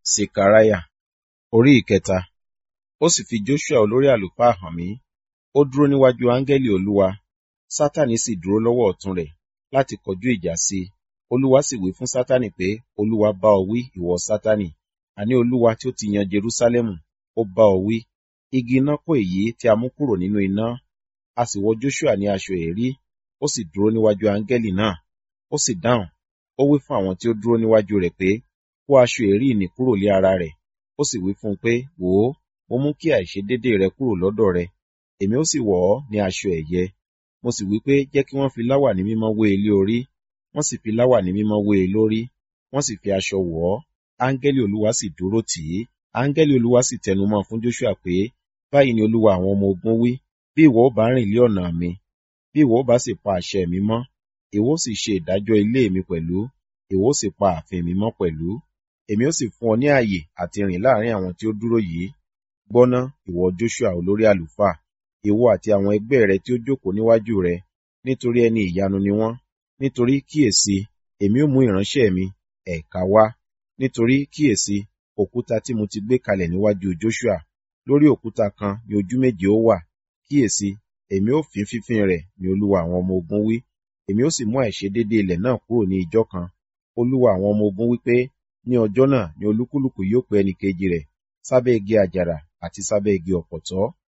Sekariah orí ìkẹta. Ó sì fi Joshua olórí àlùfáà hàn mí. Ó dúró níwájú áńgẹ́lì Olúwa. Sátánì sì dúró lọ́wọ́ ọ̀tún rẹ̀ láti kọjú ìjà sí i. Olúwa sì wí fún Sátánì pé, Olúwa bá ọ wí, ìwọ Sátánì. Àní Olúwa tí ó ti yan Jerúsálẹ́mù, ó bá ọ wí. Igi iná kó èyí tí a mú kúrò nínú iná. A sì wọ Joshua ní aṣọ èérí. Ó sì dúró níwájú áńgẹ́lì náà. Ó sì dáhùn. Ó wí fún àwọn tí ó dúró níwájú rẹ̀ pé, kó aṣọ èérí nì kúrò lé ara rẹ̀. Ó sì wí fún un pé, wò ó, mo mú kí àìṣedédé rẹ kúrò lọ́dọ̀ rẹ. Èmi ó sì wọ̀ ọ́ ní aṣọ ẹ̀yẹ. Mo sì wí pé, jẹ́ kí wọ́n fi láwàní mímọ́ wé e lé orí. Wọ́n sì fi láwàní mímọ́ wé e lórí. Wọ́n sì fi aṣọ wọ̀ ọ́. Áńgẹ́lì Olúwa sì dúró tì í. Áńgẹ́lì Olúwa sì tẹnumọ́ fún Joshua pé, báyìí ni Olúwa àwọn ọmọ ogun wí, bí ìwọ ó bá rìn lé ọ̀nà mi, bí ìwọ ó bá sì pa àṣẹ mi mọ́, ìwọ ó sì ṣe ìdájọ́ ilé mi pẹ̀lú, ìwọ ó sì pa ààfin mi mọ́ pẹ̀lú. Èmi ó sì fún ọ ní ààyè àti rìn láàrin àwọn tí ó dúró yìí. Gbọ́ná, ìwọ Joshua olórí àlùfáà, ìwọ àti àwọn ẹgbẹ́ rẹ tí ó jókòó níwájú rẹ, nítorí ẹni ìyanu ni wọ́n. Nítorí kíyèsí, èmi ó mú ìránṣẹ́ mi, ẹ̀ka wá. Nítorí kíyèsí, òkúta tí mo ti gbé kalẹ̀ níwájú Joshua, lórí òkúta kan ni ojú méje ó wà. Kíyèsí, èmi ó fín fífín rẹ̀ ni Olúwa àwọn ọmọ ogun wí. Èmi ó sì mú àìṣedédé ilẹ̀ náà kúrò ní ijọ́ kan. Olúwa àwọn ọmọ ogun wí pé, ní ọjọ́ náà ni olúkúlùkù yóò pe ẹnìkejì rẹ̀ sábẹ́ igi àjàrà àti sábẹ́ igi ọ̀pọ̀tọ́.